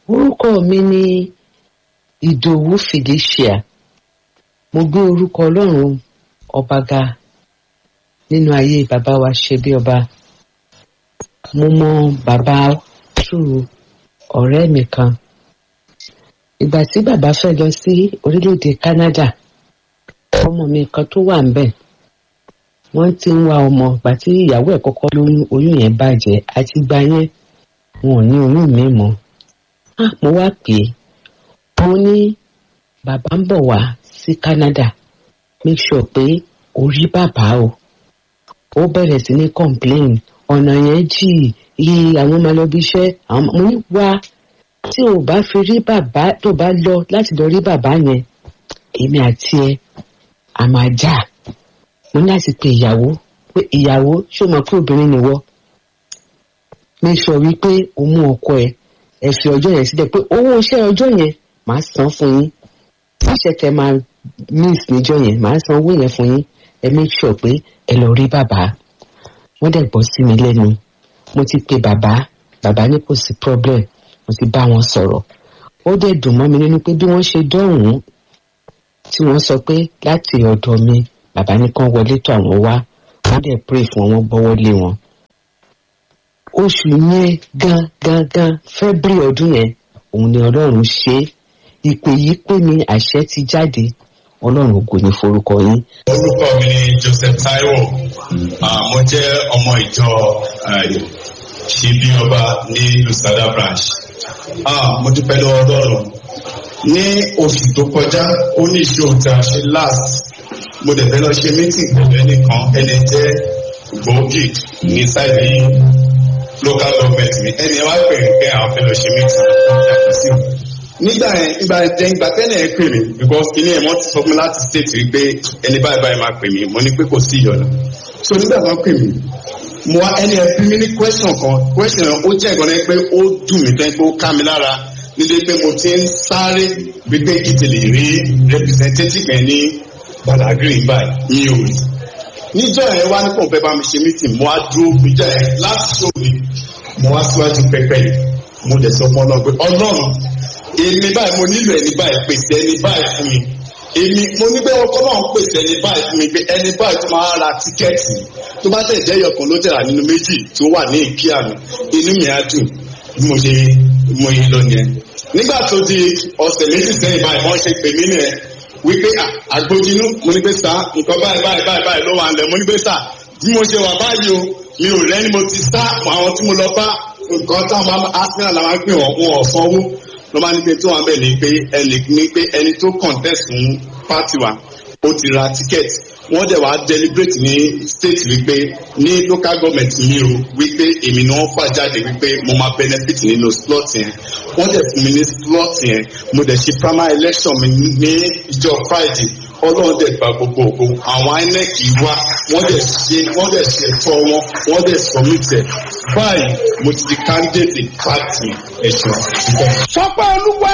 orúkọ mi ni ìdòwú felicia mo gbé orúkọ ọlọ́run ọba ga nínú ayé bàbá wa ṣe bí ọba mo mọ bàbá tù ọ̀rẹ́ mi kan ìgbà tí bàbá fẹ́ lọ sí orílẹ̀-èdè canada ọmọ mi kan tó wà ń bẹ̀ wọ́n ti ń wá ọmọ ìgbà tí ìyàwó ẹ̀ kọ́kọ́ lóyún oyún yẹn bàjẹ́ àti ìgbà yẹn wọn ò ní oyún mi mọ́ ah mo wá pè é mo ní bàbá ń bọ̀ wá sí canada make sure pé o rí bàbá o ó bẹ̀rẹ̀ sí ní complain ọ̀nà yẹn jì iye àwọn ọmọ lọ́bí iṣẹ́ àwọn mo ní wá tí o bá fi rí bàbá tó bá lọ láti lọ rí bàbá yẹn èmi àti ẹ a máa jà mo ní láti pe ìyàwó pé ìyàwó ṣó mọ̀ pé obìnrin nìwọ make sure wípé o mú ọkọ ẹ ẹ fi ọjọ́ yẹn sílẹ̀ pé owó iṣẹ́ ọjọ́ yẹn màá san fún yín iṣẹ́ tẹ máa miss níjọ́ yẹn màá san owó yẹn fún yín ẹ make sure pé ẹ lọ rí bàbá wọ́n dẹ̀ gbọ́ sí mi lẹ́nu mo ti pe bàbá bàbá ní kò sí problem mo ti bá wọn sọ̀rọ̀ ó dẹ̀ dùn mọ́ mi nínú pé bí wọ́n ṣe dọ̀hún tí wọ́n sọ pé láti ọ̀dọ̀ mi bàbá ní kán wọlé tó àwọn wá wọ́n dẹ̀ pray fún wọn wọ́n gbọ́wọ́ lé wọn oṣù yẹn gan gan gan february ọdún yẹn òun ni ọlọ́run ṣe é ìpè yìí pé mi àṣẹ ti jáde ọlọ́run kò ní forúkọ yín. orúkọ mi ni joseph taiwo Ah, mo jẹ́ ọmọ ìjọ ṣíbí ọba ní lusada branch Ah, mo dúpẹ́ lọ́wọ́ ọlọ́run ní oṣù tó kọjá ó ní ìṣòro tí a ṣe last mo dẹ̀ fẹ́ lọ ṣe meeting pẹ̀lú ẹnìkan ẹni jẹ́ gbòógì ní sáìdì local government mi ẹni ẹ wá pè mí pé àwọn fẹ́ lọ ṣe meeting yàtọ̀ sí mi nígbà yẹn ìgbà yẹn ìgbà tẹ́lẹ̀ ẹ pè mí because ilé ẹ̀ wọ́n ti sọ fún mi láti state wípé ẹni báyìí báyìí máa pè mí mo ní pé kò sí ìyọ̀nà so nígbà tó ń pè mí mo wá ẹni ẹ bí mi ní question kan question yẹn ó jẹ́ ìgbọ́n pé ó dùn mí tẹ́ pé ó ká mi lára nílé pé mo ti ń sáré wípé kí n ti lè rí representative yẹn ní Badagry báyìí mi ò rí níjọ́ yẹn wá ní kò fẹ́ bá mi ṣe meeting mo wá dúró níjọ́ yẹn láti ṣó mi mo wá síwájú pẹpẹ yìí mo dẹ̀ sọ fún ọlọ́run pé ọlọ́run èmi báyìí mo nílò ẹni báyìí pèsè ẹni báyìí fún mi èmi mo ní pé ọkọ náà ń pèsè ẹni báyìí fún mi pé ẹni báyìí tó máa ra tíkẹ́ẹ̀tì tó bá tẹ̀ jẹ́ ìyọkàn ló tẹ̀ra nínú méjì tó wà ní ìkíyà mi inú mi á dùn bí mo ṣe mo yí lọ yẹn nígbà tó di ọ̀sẹ̀ méjì sẹ́yìn báyìí wọ́n ṣe pè mí nìyẹn wípé àgbójinú mo ní pé sá nǹkan báyìí báyìí báyìí báyìí ló wà ń lẹ̀ mo ní pé sá bí mo ṣe wà báyìí o mi ò rẹ́ni mo ti sá àwọn tí mo lọ bá nǹkan táwọn arsenal làwọn á pè wọ́n wọn ò sanwó ló máa ní pé tó wà bẹ́ẹ̀ ni pé ẹnì ní pé ẹni tó contest fún party wa ó ti ra ticket wọ́n dẹ̀ wá deliberate ní state wípé ní local government mi o wípé èmi ni wọ́n fà jáde wípé mo máa benefit nínú slot yẹn wọ́n dẹ̀ fún mi ní slot yẹn mo dẹ̀ ṣe primary election mi ní ìjọ friday ọlọ́run dẹ̀ gba gbogbo ògo àwọn inec wá wọ́n dẹ̀ ṣe wọ́n dẹ̀ ṣe ẹ̀tọ́ wọn wọ́n dẹ̀ submit ẹ̀ báyìí mo ti di candidate party ẹ̀ṣọ́ síbẹ̀. sọ pé olúwa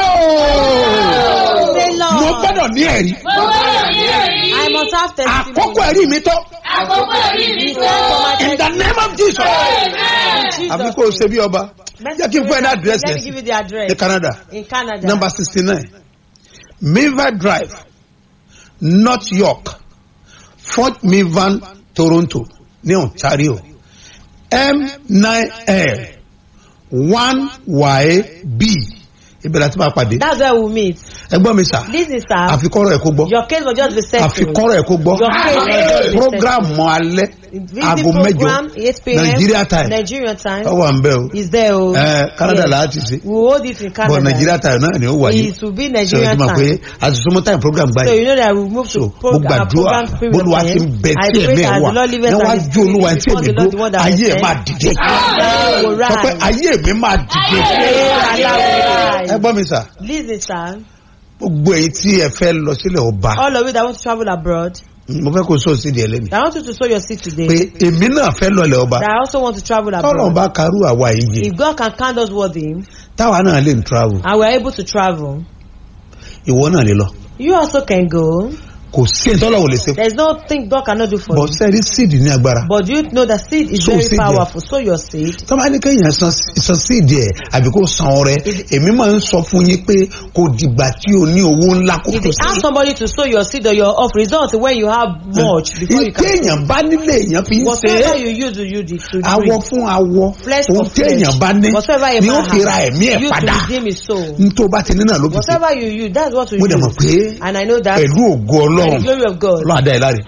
o Say, Lord. mo gbọ́dọ̀ ní ẹ̀rí Mo gbọ́dọ̀ ní ẹ̀rí. I must have testimony. àkókò ẹ̀rí mi tó Àkókò ẹ̀rí mi tó. in the name of jesus Amen. Jesus' àbí kò ṣe bí ọba jẹ́ kí n fún ẹ ní àdírẹ́sì Let me give you yẹn the address. ní canada In Canada. number sixty nine mivan drive north york fort mivan toronto ní ontario m nine l one yb ibẹ̀rẹ̀ àti máa pàdé That's where we meet. ẹgbọ́n mi sà Listen, sir. àfikọ́rọ̀ ẹ̀ kó gbọ́ Your case will just be settled. àfikọ́rọ̀ ẹ̀ kó gbọ́ Your case will just be program settled. mọ alẹ́ Visit aago mẹ́jọ program, 8 p.m. nigeria time Nigeria time. ọ wà ń bẹ́ o Is there. oh. ẹ canada Yes. láti ṣe We will hold it in Canada. but nigeria time náà ni ó wáyé It will be so Nigeria ẹ ti mọ̀ pé time. àtúntò time program So gbáyé you know that we move so to mo program, our gbàdúrà program period. bólúwa ti ń bẹ I tí pray ẹ̀mí ẹ̀ that wà the Lord liveth ní and wàá is jó olúwa tí before èmi the Lord, the dó one that ayé ẹ̀ has máa sent. dìde Amen. Will sọ pé rise. ayé mi máa dìde Amen. Allah will ẹ rise. gbọ́ mi sà Listen, sir. gbogbo èyí tí ẹ fẹ́ lọ sílẹ̀ ọba All of you that want to travel abroad, mo fẹ́ kó sóò sídìí ẹlẹ́ni I want you to sow your seed today. pé èmi náà fẹ́ lọlẹ̀ ọba That I also want to travel tọ́lọ̀ abroad. bá karú àwa yìí jẹ If God can count us worthy, táwa náà lè travel and we're able to travel, ìwọ náà lè lọ you also can go. kò sí ẹni tọ́lọ̀ wò lè ṣe There is nothing God cannot do for bọ̀ you. sẹ́ẹ̀rí síìdì ní agbára But you know that seed is Sow very seed there. powerful. Sow your seed. tọ́ba ní kéèyàn san san síìdì ẹ̀ àbí kó san ọrẹ èmi máa ń sọ fún yín pé kò dìgbà tí o ní owó ńlá kó If tó you ask sí. somebody to sow your seed or your off result when you have much before you can téèyàn bá nílé èèyàn fi ń ṣe whatever é you use to use it to awọ drink. fún awọ Flesh ohun for flesh. téèyàn bá ní Whatever a ni ó man fi ra ẹ̀mí ẹ̀ has, use to padà redeem his soul. nítorí bá ti ní náà ló fi ṣe Whatever you use, that's what we mo dẹ̀ mọ̀ use. pé And I know that pẹ̀lú ògo by the ọlọ́run glory of God, ọlọ́run adá ẹ̀ láre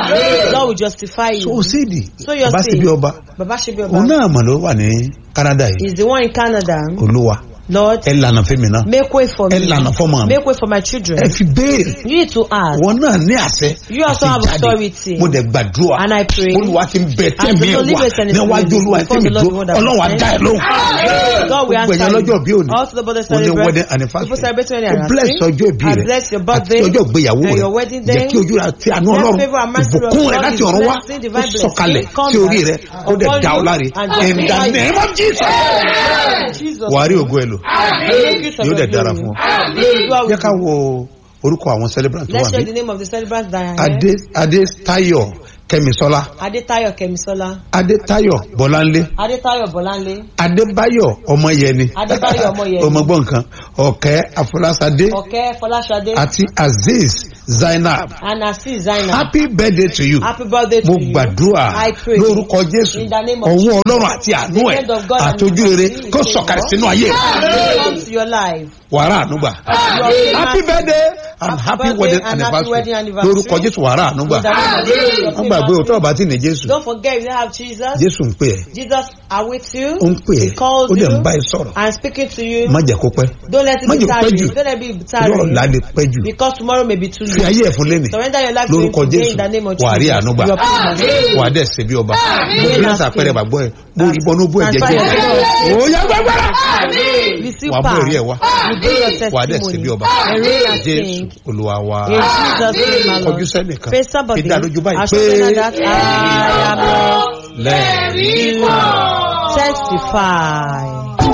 God will justify so you. síìdì So your bá sí seed. bí ọba Baba Shebi òun Oba náà mọ̀ ló wà ní Canada yìí is the one in Canada. olúwa Lord, ẹ lànà fẹ́mi náà make way for ẹ me. lànà fọ́mọ mi Make way for my children. ẹ fi béèrè You need to ask. wọn náà ní àṣẹ You also àti have jáde. authority. mo dẹ̀ gbàdúrà And I pray. olúwa ti ń bẹ As tẹ̀mí the ẹ̀ Lord wá liveth and is níwájú living olúwa before tẹ̀mí the Lord tó the one that ọlọ́run sent. adá ẹ̀ lóhùn. God will gbogbo answer ẹ̀yàn you. lọ́jọ́ bí òní Also the birthday o ní celebrant. wedding anniversary People celebrating their o bless anniversary. ọjọ́ ìbí I rẹ bless your àti birthday ọjọ́ ìgbéyàwó and rẹ your wedding jẹ́ day. kí ojú rẹ àti àánú Let ọlọ́run favor and mercy of ìbùkún rẹ God, láti His ọ̀run wá blessing, ó divine sọ̀kalẹ̀ blessing, come sí orí down rẹ ó dẹ̀ upon dá ọ you láre and in the justify you. name of Jesus Jesus. wàá rí ògo ẹ̀ lò Make use of yóò your dẹ̀ dára glory. fún ọ God will jẹ́ ká wo orúkọ àwọn celebrant tó Let's wà share ní the name of the celebrants that are here. adé adétayọ̀ kẹ́misọ́lá Adetayo Kemisola. adétayọ̀ bọ́láńlé Adetayo Bolanle. adébáyọ̀ ọmọyẹni Adébáyọ̀ Ọmọyẹni. ọmọgbọ́n nǹkan ọ̀kẹ́ afọlásadé Ọ̀kẹ́ Fọláṣadé. àti azeez zainab And Asis Zainab. happy birthday to you Happy birthday to mo you. gbàdúrà I pray. lórúkọ jésù In the name of ọwọ́ Jesus. ọlọ́run àti àánú The ẹ̀ hand of God and àtọ́jú His rere mercy kó is sọ̀kalẹ̀ favor. sínú ayé Come to your life. wàrà ànúgbà Your happy famous- birthday and Happy happy birthday wedding and happy wedding anniversary anniversary. lórúkọ jésù wàrà ànúgbà In the name of Jesus, your wọ́n gbàgbé famous- òótọ́ ọba tí ní jésù Don't forget if you have Jesus. jésù ń pè ẹ́ Jesus are with you. ó ń pè He ẹ́ calls ó dẹ̀ ń you bá ẹ sọ̀rọ̀ and speaking to you. má jẹ́ kó pẹ́ Don't let it Má be jẹ́ kó pẹ́ tiring. jù. Don't let it be lọ́rọ̀ tiring. lálẹ́ pẹ́ jù Because tomorrow may be too fi late. ayé ẹ̀ fún lẹ́nìí Surrender your life to Him lórúkọ today jésù in the name of wà á rí Jesus. àánú gbà Your people. wà á dẹ̀ ṣe bí ọba mo bí láti àpẹẹrẹ bàgbọ́ ẹ bó rí bọ́nú bó ẹ̀jẹ̀ Transfer jẹ́ your faith. ó yá gbàgbára Receive wà á mú èrè ẹ̀ wá power. You bring your wà á dẹ̀ ṣe bí testimony. ọba And reign and jésù sing. olúwa wa In Jesus' name, my kọjú Lord. sẹ́nìkan Face somebody. fi dá lójú báyìí Assure pé them that I am blessed. lẹ́ẹ̀rí Testify.